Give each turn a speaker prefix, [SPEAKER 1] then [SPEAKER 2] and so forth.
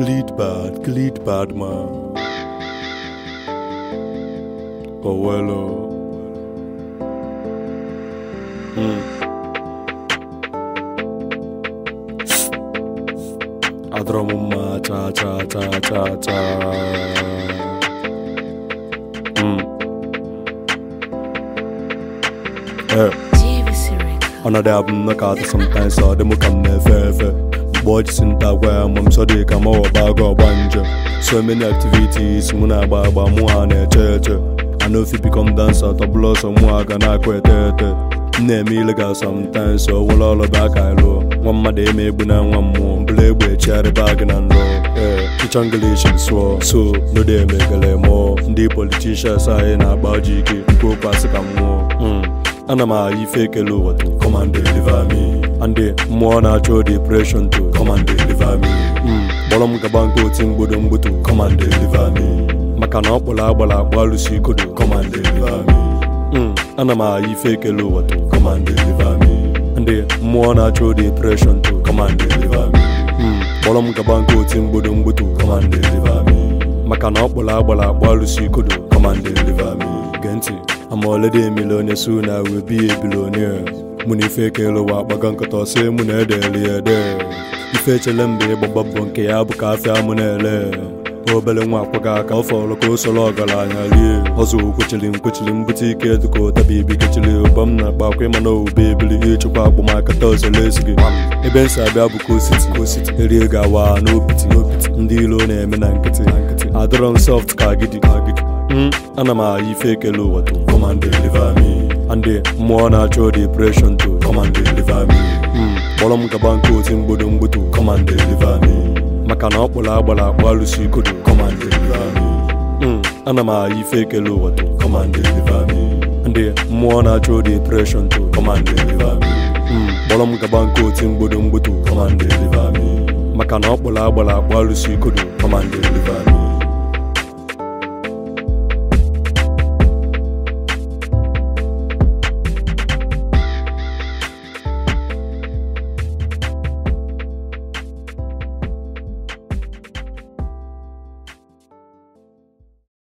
[SPEAKER 1] Gleed bad, gleed bad man. Oh well, oh. Mm. Adọrọ m mma cha cha cha cha cha. Mm. Eh. Another album knock out sometimes so them come nefe efe Boy just in that way I'm so they come over bag or banja So many activities muna agba agba mụ ha na-eche eche I know if you become dancer to blow so mụ aga na-akwa ete ete M na-eme illegal sometimes so wụlọ ọlụ bụ aka ịlụ nwa mmadụ eme egbu na nwa mmụọ mbụla egbe echigharị bag na nrọ ee ịchọ ngilish sụọ so no dey emegele mụọ ndị politicians anyị na-agba ọjị ike nke okwu asị ka mmụọ Mm. ana m agha ife ekele ụwa to come and deliver me and mmụọ na-achọ depression to come and deliver me Mm, kpọrọ m gaba nke oti mgbodo mgboto come and deliver me maka na ọ kpọrọ agbara agba alụsi ikodo come and deliver me Mm, ana m agha ife ekele ụwa to come and deliver me and mmụọ na-achọ depression to come and deliver me Mm, kpọrọ m gaba nke oti mgbodo mgboto come and deliver me maka na ọ kpọrọ agbara agba alụsi ikodo come and deliver me gee ntị I'm already a millionaire soon I will be a billionaire mụ na ife ekele ụwa akpaga nkata ọsị mụ na edeli ede ife echele mgbe ịgbagba bụ nke ya bụ ka afịa mụ na-ele obere nwa akwaga aka ọ fọrọ ka o soro ọgaranya rie ọzọ kwechiri m kwechiri m bute ike dịka ụtabi ibi kechiri ụba m na-akpa akwa ịma na owube ebili ịchịkwa agbamaka tọzele ezi gị ebe nsị abịa bụ kositi kositi erie ga-awa n'opiti n'opiti ndị ilo na-eme na nkịtị na nkịtị adọrọ m soft ka agidi ka agidi Mm, ana m agha ife ekele ụwa to come and deliver me and mmụọ na-achọ depression to come and deliver me Mm, kpọrọ m gaba nke oti mgbodo mgboto come and deliver me maka na ọ kpọrọ agbara akpa alụsi ikodo come and deliver me Mm, ana m agha ife ekele ụwa to come and deliver me and mmụọ na-achọ depression to come and deliver me Mm, kpọrọ m gaba nke oti mgbodo mgboto come and deliver me maka na ọ kpọrọ agbara akpa alụsi ikodo come and deliver me